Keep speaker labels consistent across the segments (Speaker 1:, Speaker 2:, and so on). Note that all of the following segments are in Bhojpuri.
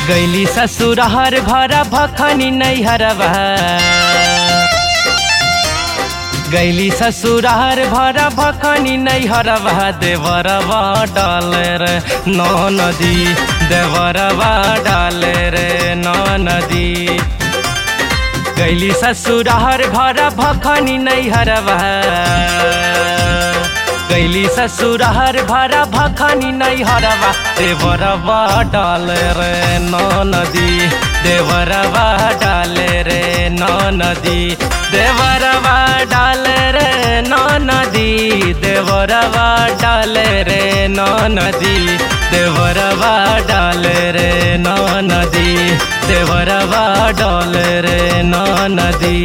Speaker 1: गैली ससुरहर भरा भखनी नैहरवा गैली ससुरहर भरा भखनी नैहरवा देवरवा डाले रे नौ नदी देवरवा डाले रे नौ नदी गैली ससुरहर भरा भखनी नैहरवा गैली ससुरहर भरा भखनी नैहरवा देवरवा डाले रे नौ नदी देवरवा डाले रे नौ नदी देवरवा डाले रे नौ नदी देवरवा डाले रे नौ नदी देवरवा डाले रे नौ नदी देवरवा डाले रे नौ नदी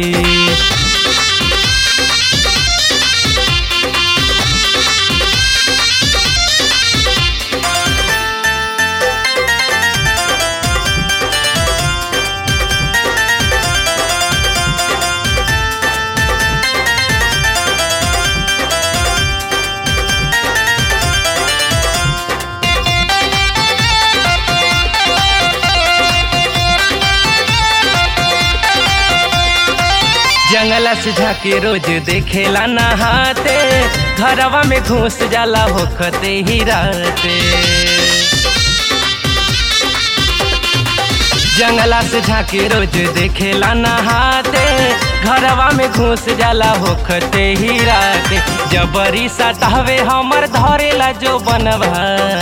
Speaker 1: जंगला से झाके रोज देखेला नहाते घरवा में घुस जाला होखते ही रहते जंगला से झाके रोज देखेला नहाते घरवा में घुस जाला होखते ही रहते जबरी सतावे हमर धरेला जो बनवा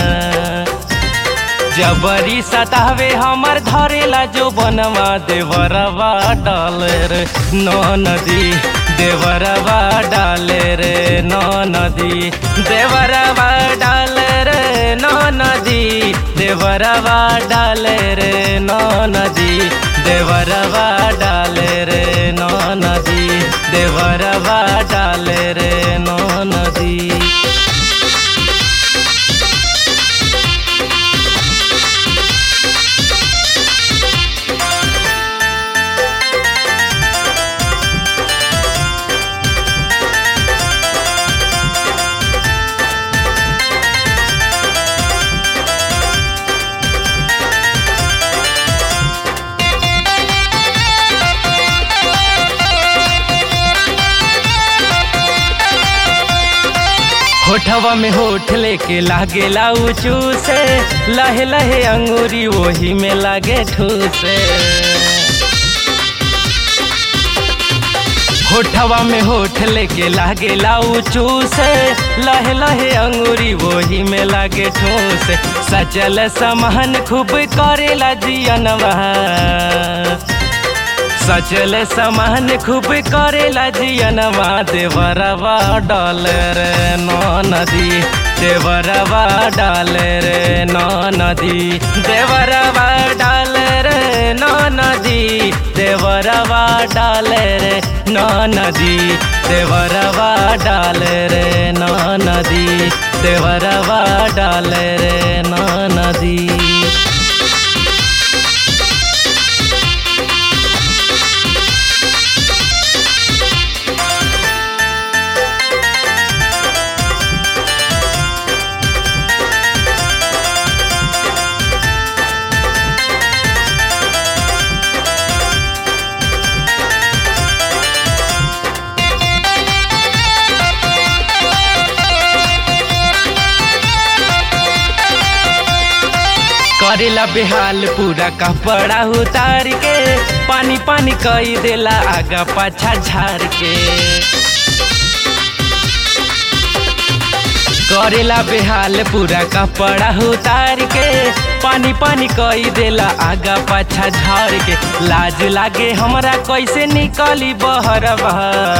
Speaker 1: जबरी सतावे हमर धरेला जो बनवा देवरवा डाले रे नौ नदी देवरवा डाले रे नौ नदी देवरवा डाले रे नौ नदी देवरवा डाले रे नौ नदी देवरवा डाले रे नौ नदी देवरवा डाले रे नौ नदी होठवा में होठ लेके लागेला ऊँचू से लहे लहे अंगूरी वही में लागे ठूसे होठवा में होठ लेके लागेला ऊँचू से लहे लहे अंगूरी वही में लागे ठूस सचल समहन खूब करेला जियनवा सचल समान खूब करेला जियनवा देवरवा डाले रे नौ नदी देवरवा डाले रे नौ नदी देवरवा डाले रे नौ नदी देवरवा डाले रे नौ नदी देवरवा डाले रे नौ नदी देवरवा डाले रे नौ नदी करेला बेहाल पूरा कपड़ा उतार के पानी पानी कई देला आगा पाछा झार के करेला बेहाल पूरा कपड़ा उतार के पानी पानी कई देला आगा पाछा झार के लाज लागे हमरा कैसे निकली बहरवा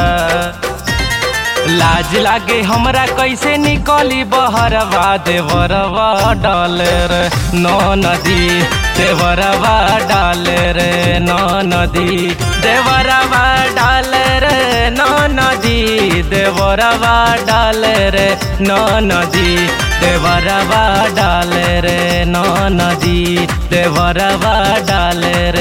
Speaker 1: लाज लागे हमरा कैसे निकली बहरवा देवरवा डाले रे नौ नदी देवरवा डाले रे नौ नदी देवरवा डाले रे नौ नदी देवरवा डाले रे नौ नदी देवरवा डाले रे नौ नदी देवरवा डाले रे